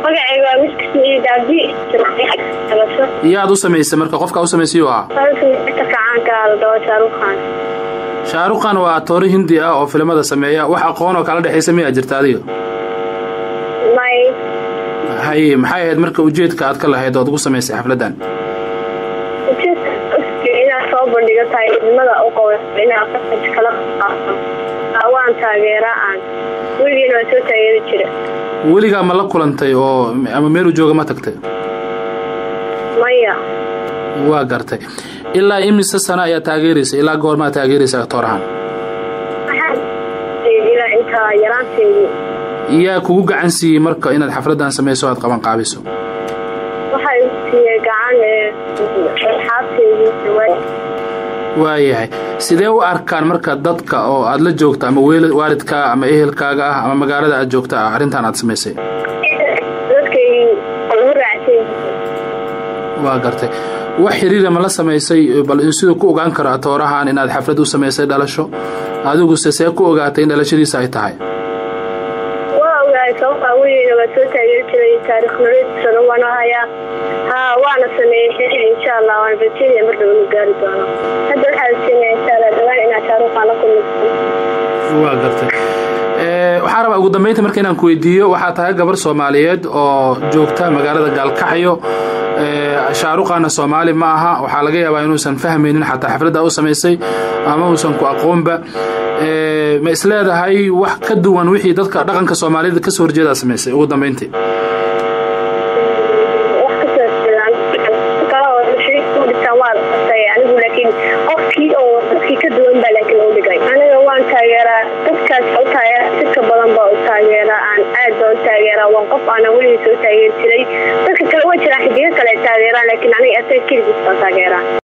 magacayga waa miska saciid abdi yaad u samaysay marka qofkaa u samaysay u ahaa kacaanka ladao shaaruqan shaaruqan waa atoore hindi ah oo filimada sameeya wax aqoon oo kala dhexaysa miyaa jirta adiga may haye maxay ahayd marka ujeedka aad ka lahayd ood ugu samaysay xafladdan inaad soo bandhigo taageernimada u qaba inaad qasaj kala qaato waan taageera aan weligeena waa soo taageeri jira weligaa ma la kulantay oo ama meelu jooga ma tagtay maya waa gartay ilaa imise sano ayaa taageeraysa ilaa goormaa taageeraysa actoorahan ilaa intaa yaraanteedii yaa kugu gacan siiyey marka inaad xafladdan samayso o aad qaban qaabiso waxaa igu siiyey gacan xaabteedii waayahay sidee u arkaan marka dadka oo aad la joogta ama waalidkaa ama ehelkaaga ah ama magaalada aad joogta ah arrintan aad samaysay dadkay lagu raacsan waa gartay wax xiriira ma la samaysay bal siduu ku ogaan karo atoorahan inaad xaflad u samaysay dhalasho adiguse see ku ogaatay in dhalashadiisa ay tahay waa ogaay sababtaa weligeena waa soo taageeri jiray taarikh nolosana waana hayaa ha waana sameeyey xiriir insha allah waana rajeenaya mar dhow inu gaari doono hadda waxaa rajeenaya insha allah dhawaan inaad shaaruqaan la kulmayso waa gartay waxaa rabaa ugu dambeynta marka inaan ku weydiiyo waxaa tahay gabar soomaaliyeed oo joogta magaalada gaalkacyo shaaruqaana soomaali ma aha waxaa laga yaabaa inuusan fahmaynin xataa xafladda u samaysay ama uusan ku aqoonba ma isleedahay wax ka duwan wixii dadka dhaqanka soomaalida kasoo horjeedaa samaysay ugu dambeyntii anigu laakiin qofkii oo dadkii ka duwan baa laakiin u dhigay aniga waan taageeraa dadkaas u taageera sidka badan baa u taageeraa aan aad baa u taageeraa waan qof aanan weligii soo taageeri jiray dadka kale waa jiraan xidigo kale taageeraan laakiin aniga asaga keligiis baan taageeraa